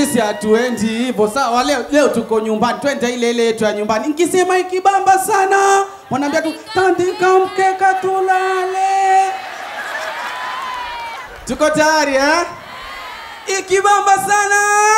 sisi hatuendi hivyo sawa leo, leo tuko nyumbani twende ile ile yetu ya nyumbani nikisema ikibamba sana wanaambia tu tandika mkeka tulale tuko tayari eh? ikibamba sana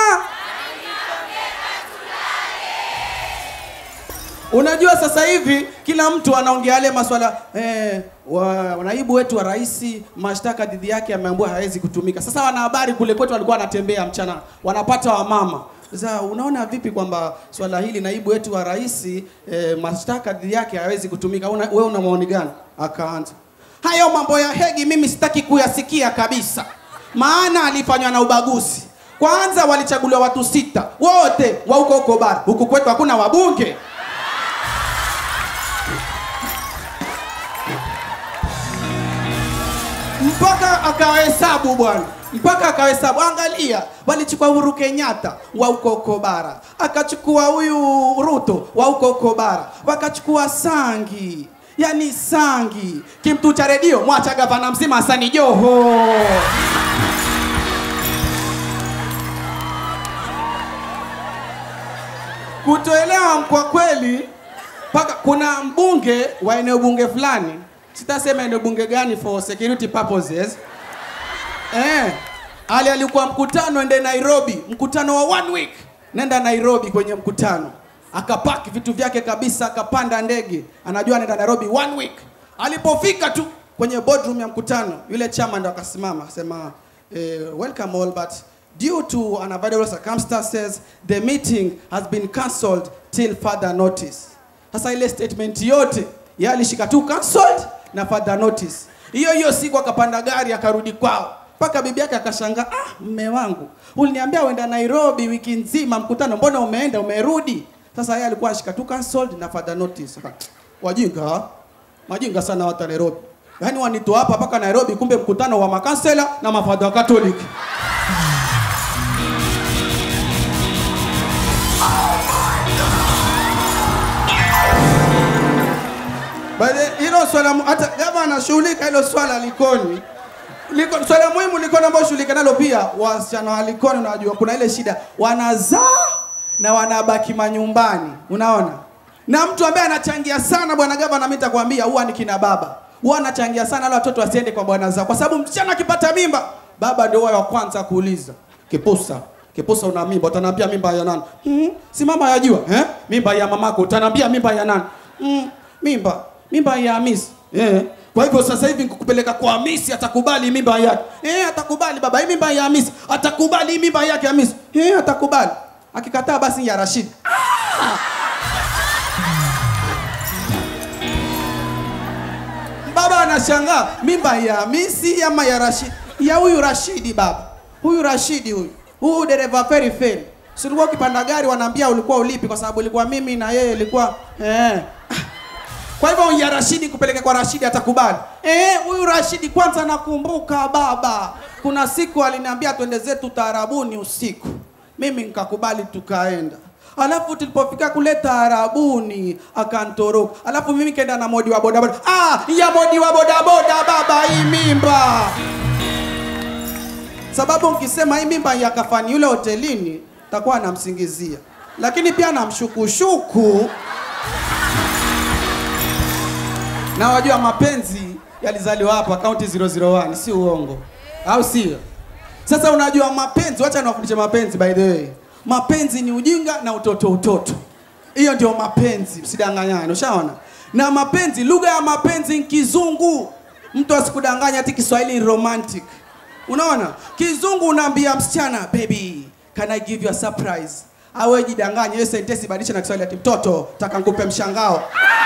unajua sasa hivi kila mtu anaongea yale maswala eh, wa, naibu wetu wa rais mashtaka dhidi yake ameambiwa hawezi kutumika sasa wanahabari kule kwetu walikuwa wanatembea mchana wanapata wamama sasa unaona vipi kwamba swala hili naibu wetu wa rais eh, mashtaka dhidi yake hawezi kutumika una, wewe una maoni gani akaanza hayo mambo ya hegi mimi sitaki kuyasikia kabisa maana alifanywa na ubaguzi kwanza walichaguliwa watu sita wote wa huko huko bara huku kwetu hakuna wabunge mpaka akawahesabu bwana mpaka akawahesabu angalia walichukua uhuru kenyatta wa huko huko bara akachukua huyu ruto wa huko huko bara wakachukua sangi yani sangi kimtu cha redio mwacha gavana mzima hasani joho kutoelewa kwa kweli mpaka kuna mbunge wa eneo bunge fulani sitasema eneo bunge gani for security purposes eh, ali alikuwa mkutano ende nairobi mkutano wa one week nenda nairobi kwenye mkutano akapaki vitu vyake kabisa akapanda ndege anajua anaenda nairobi one week alipofika tu kwenye boardroom ya mkutano yule chama ndo akasimama akasema eh, welcome all but due to unavoidable circumstances the meeting has been cancelled till further notice sasa ile statement yote yeye alishika tu cancelled na further notice hiyo hiyo siku akapanda gari akarudi kwao mpaka bibi yake akashangaa ah mme wangu uliniambia uenda nairobi wiki nzima mkutano mbona umeenda umerudi sasa yeye alikuwa ashika tu cancelled na further notice Aka, wajinga majinga sana watu wa nairobi yaani wanitoa hapa mpaka nairobi kumbe mkutano wa makansela na mafadha wa katoliki Bale hilo swala mu- hata kama anashughulika hilo swala Likoni. Liko, swala muhimu Likoni ambao shughulika nalo pia wasichana wa Likoni unajua kuna ile shida wanazaa na wanabaki manyumbani. Unaona? Na mtu ambaye anachangia sana bwana gavana mimi nitakwambia huwa ni kina baba. Huwa anachangia sana wale watoto wasiende kwa bwana zao kwa sababu msichana akipata mimba baba ndio wa kwanza kuuliza. Kipusa Kipusa una mimba, utaniambia mimba ya nani? Mm, si mama yajua, eh? Mimba ya mamako, utaniambia mimba ya nani? Mm, mimba, mimba ya Hamisi. Eh. Kwa hivyo sasa hivi nikukupeleka kwa Hamisi atakubali mimba yake. Eh, atakubali baba, hii mimba ya Hamisi. Atakubali hii mimba yake Hamisi. Eh, atakubali. Akikataa basi ya Rashid. Baba anashangaa mimba ya Hamisi ama ya Rashid? Ya huyu Rashidi baba. Huyu Rashidi huyu. Huyu dereva feri feri. Si ulikuwa ukipanda gari wanaambia ulikuwa ulipi kwa sababu ilikuwa mimi na yeye ilikuwa eh. Kwa hivyo ya Rashidi kupeleka kwa Rashidi atakubali. Eh, huyu Rashidi kwanza nakumbuka baba. Kuna siku aliniambia twende zetu taarabuni usiku. Mimi nikakubali tukaenda. Alafu tulipofika kule taarabuni akantoroka. Alafu mimi kaenda na modi wa bodaboda. Ah, ya modi wa bodaboda baba hii mimba. Sababu ukisema hii mimba ya kafani yule hotelini takuwa anamsingizia. Lakini pia namshukushuku na wajua mapenzi yalizaliwa hapa kaunti 001 si uongo au sio sasa unajua mapenzi wacha niwafundishe mapenzi by the way mapenzi ni ujinga na utoto utoto hiyo ndio mapenzi msidanganyane ushaona na mapenzi lugha ya mapenzi ni kizungu mtu asikudanganya ati kiswahili ni romantic unaona kizungu unaambia msichana baby can i give you a surprise awe jidanganye hiyo sentensi badilisha na kiswahili ati mtoto taka nikupe mshangao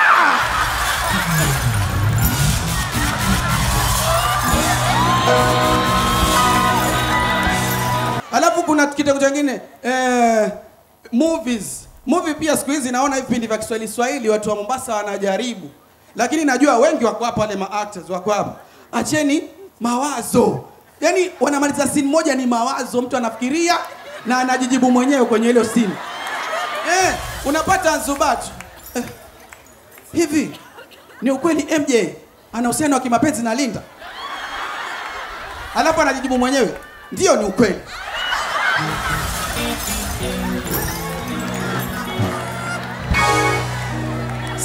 Alafu kuna kitu kingine eh, movies. Movie pia siku hizi naona vipindi vya Kiswahili Swahili watu wa Mombasa wanajaribu. Lakini najua wengi wako hapa wale ma actors wako hapa. Acheni mawazo. Yaani wanamaliza scene moja ni mawazo, mtu anafikiria na anajijibu mwenyewe kwenye hilo scene. Eh, unapata Zubat. Eh, hivi ni ukweli MJ ana uhusiano wa kimapenzi na Linda? Alafu anajijibu mwenyewe, ndio ni ukweli.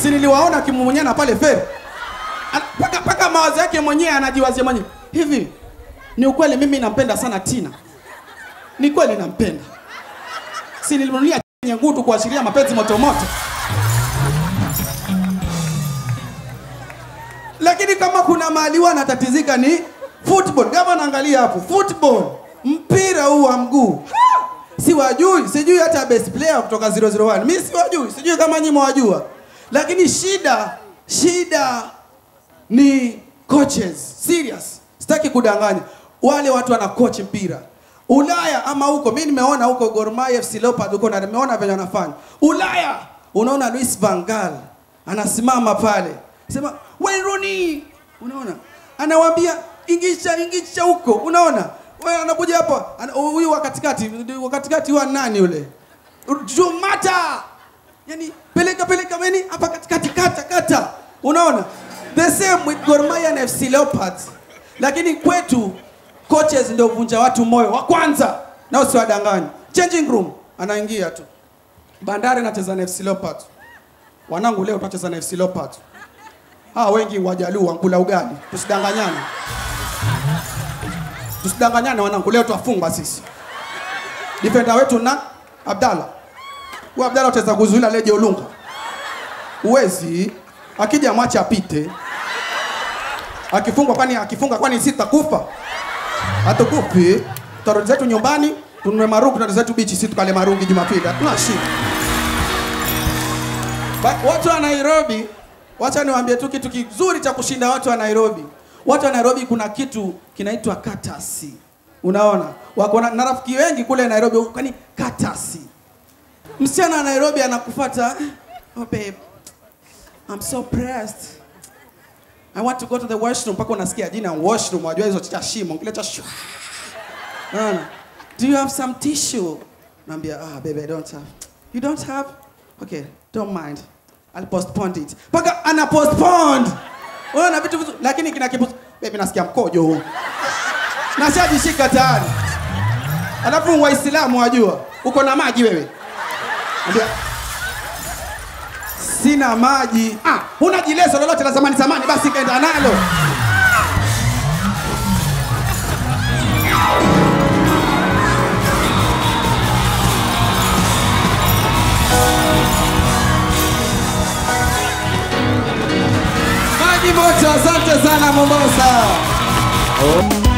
si niliwaona akimumunyana pale feri Ana- paka paka mawazo yake mwenyewe anajiwazia mwenyewe hivi ni ukweli mimi nampenda sana tina ni kweli nampenda si nilimnunulia nyekundu kuashiria mapenzi motomoto lakini kama kuna mahali huwa anatatizika ni football kama naangalia hapo football mpira huu wa mguu Ha! siwajui sijui hata best player kutoka 001 mi siwajui sijui kama nyinyi mwajua lakini shida shida ni coaches serious sitaki kudanganya wale watu wana coach mpira ulaya ama huko mi nimeona huko Gor Mahia FC Leopard huko na nimeona venye wanafanya ulaya unaona Luis van Gaal anasimama pale sema Wayne Rooney unaona anawaambia ingisha ingisha huko unaona wewe anakuja hapa ana- huyu wa katikati wa katikati wa nani yule Jumata yani peleka peleka meni hapa katikati kata kata unaona the same with Gor Mahia na FC Leopards lakini kwetu coaches ndio vunja watu moyo wa kwanza na usiwadanganye changing room anaingia tu Bandari anacheza na FC Leopards wanangu leo tunacheza na FC Leopards hawa wengi wajaluo wankula ugali tusidanganyane tusidanganyane wanangu leo twafungwa sisi defender wetu na Abdalla huyu Abdalla utaweza kuzuila leje Olunga uwezi akija mwache apite akifungwa kwani akifunga kwani sisi tutakufa hatukufi tutarudi zetu nyumbani tununue marungi tutarudi zetu bichi sisi tukale marungi Jumapili hatuna shida Ba- watu wa Nairobi, wacha niwaambie tu kitu kizuri cha kushinda watu wa Nairobi. Watu wa Nairobi kuna kitu kinaitwa katasi. Unaona? Wako na, na rafiki wengi kule Nairobi, kwani katasi. Msichana wa Nairobi anakufuata, oh babe, I'm so pressed. I want to go to the washroom. Mpaka unasikia jina washroom, wajua hizo cha shimo, kile cha shwa. Unaona? Do you have some tissue? Naambia, ah, baby, I don't have. You don't have? Okay, don't mind. I'll postpone it. Paka ana postponed. Unaona vitu vitu lakini kina kipu baby nasikia mkojo huu. Nashajishika tayari. Alafu Waislamu wajua, uko na maji wewe. Naambia sina maji. Ah, huna jileso lolote la zamani zamani basi kaenda nalo. Maji moto, asante sana Mombasa.